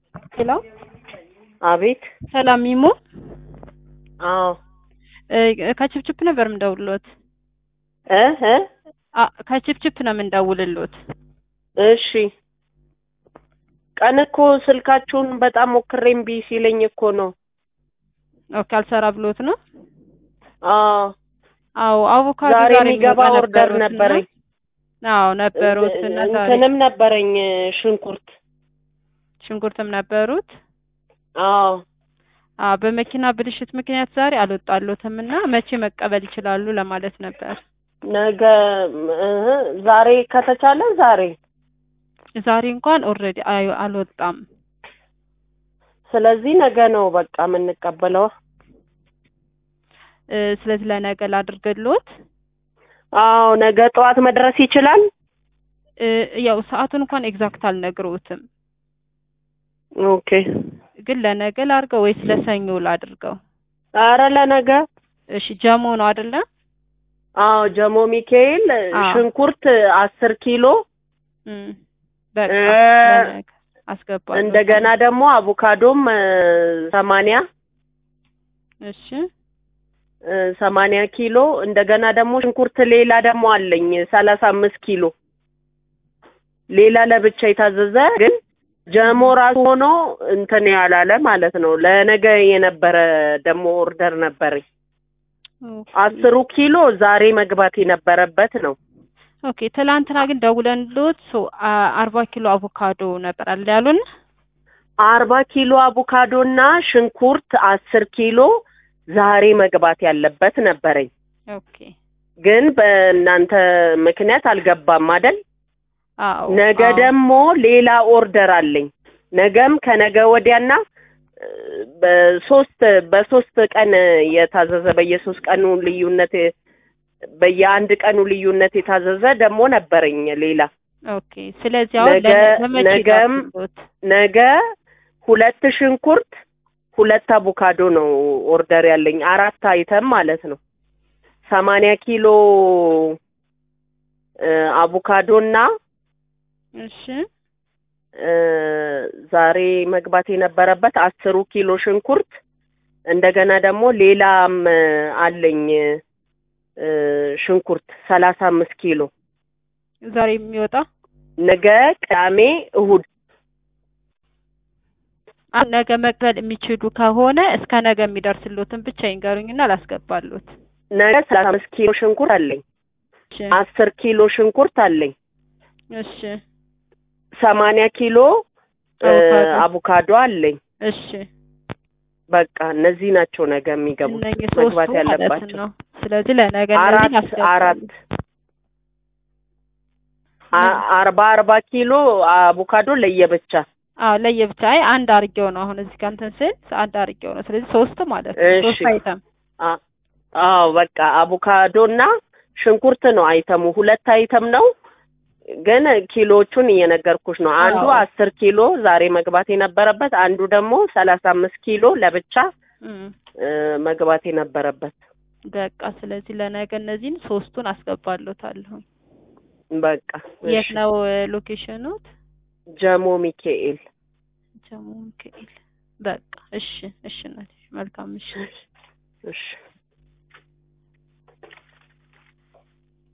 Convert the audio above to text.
ሄሎ አቤት። ሰላም ሚሞ አዎ እ ከችፕችፕ ነበር የምንደውልሎት። እ እ አ ከችፕችፕ ነው የምንደውልሎት። እሺ ቀን እኮ ስልካችሁን በጣም ሞክሬ እምቢ ሲለኝ እኮ ነው። ኦኬ አልሰራ ብሎት ነው። አዎ አዎ አቮካዶ ዛሬ ዛሬ የሚገባ የሚወጣ ኦርደር ነበሩት እና- ነበረኝ። አዎ ነበሩት እና ዛሬ እንትንም ነበረኝ ሽንኩርት። ሽንኩርትም ነበሩት። አዎ አዎ በመኪና ብልሽት ምክንያት ዛሬ አልወጣሎትም እና መቼ መቀበል ይችላሉ ለማለት ነበር። ነገ እህ ዛሬ ከተቻለ ዛሬ ዛሬ እንኳን ኦልሬዲ አልወጣም። ስለዚህ ነገ ነው በቃ የምንቀበለው። እ ስለዚህ ለነገ ላድርግልዎት። አዎ ነገ ጠዋት መድረስ ይችላል። እ ያው ሰዓቱን እንኳን ኤግዛክት አልነግረውትም፣ ኦኬ ግን ለነገ ላድርገው ወይስ ለሰኞ ላድርገው? አረ ለነገ እሺ ጀሞ ነው አይደለ? አዎ ጀሞ ሚካኤል አዎ። ሽንኩርት አስር ኪሎ እም በቃ እ ለነገ አስገባለሁ። እንደገና ደግሞ አቮካዶም እ ሰማንያ እሺ እ ሰማንያ ኪሎ እንደገና ደግሞ ሽንኩርት ሌላ ደግሞ አለኝ ሰላሳ አምስት ኪሎ ሌላ ለብቻ የታዘዘ ግን ጀሞ ራሱ ሆኖ እንትን ያላለ ማለት ነው። ለነገ የነበረ ደግሞ ኦርደር ነበረኝ ኦኬ። አስሩ ኪሎ ዛሬ መግባት የነበረበት ነው። ኦኬ ትላንትና ግን ደውለንልዎት ሶ አ- አርባ ኪሎ አቮካዶ ነበር አለ ያሉን። አርባ ኪሎ አቮካዶ እና ሽንኩርት አስር ኪሎ ዛሬ መግባት ያለበት ነበረኝ ኦኬ ግን በእናንተ ምክንያት አልገባም አይደል? አዎ ነገ አዎ። ደግሞ ሌላ ኦርደር አለኝ። ነገም ከነገ ወዲያና እ በሶስት በሶስት ቀን የታዘዘ በየሶስት ቀኑ ልዩነት በየአንድ ቀኑ ልዩነት የታዘዘ ደግሞ ነበረኝ ሌላ ኦኬ ስለዚህ አሁን ነገ- ለነ- ለመቼ ነገም ላድርግልዎት? ነገ ሁለት ሽንኩርት ሁለት አቮካዶ ነው ኦርደር ያለኝ አራት አይተም ማለት ነው። ሰማንያ ኪሎ እ አቮካዶና እሺ እ ዛሬ መግባት የነበረበት አስሩ ኪሎ ሽንኩርት እንደገና ደግሞ ሌላም እ አለኝ እ ሽንኩርት ሰላሳ አምስት ኪሎ ዛሬ የሚወጣ ነገ ቅዳሜ እሁድ አሁን ነገ መቅበል የሚችሉ ከሆነ እስከ ነገ የሚደርስልዎትን ብቻ ይንገሩኝና ላስገባልዎት። ነገ ሰላሳ አምስት ኪሎ ሽንኩርት አለኝ እሺ አስር ኪሎ ሽንኩርት አለኝ እሺ ሰማንያ ኪሎ እ አቮካዶ። አቮካዶ አለኝ እሺ በቃ እነዚህ ናቸው ነገ የሚገቡት እነኚህ መግባት ሶስቱ ማለት ያለባቸው ነው። ስለዚህ ለነገ አራት እነዚህን አስገባለሁ። አራት አ- አርባ አርባ ኪሎ አቮካዶ ለየብቻ አዎ ለየብቻ አይ አንድ አርጌው ነው አሁን እዚህ ጋር እንትን ስል አንድ አርጌው ነው። ስለዚህ ሶስት ማለት ነው። እሺ። ሶስት አይተም አ- አዎ በቃ አቮካዶ እና ሽንኩርት ነው አይተሙ ሁለት አይተም ነው ግን ኪሎቹን እየነገርኩሽ ነው አንዱ አዎ። አስር ኪሎ ዛሬ መግባት የነበረበት አንዱ ደግሞ ሰላሳ አምስት ኪሎ ለብቻ እም እ መግባት የነበረበት በቃ ስለዚህ ለነገ እነዚህን ሶስቱን አስገባለታለሁ። በቃ የት እሺ። ነው ሎኬሽኑት? ጀሞ ሚካኤል ጀሞ ሚካኤል። በቃ እሺ፣ እሺ እናቴ መልካም እሺ። እሺ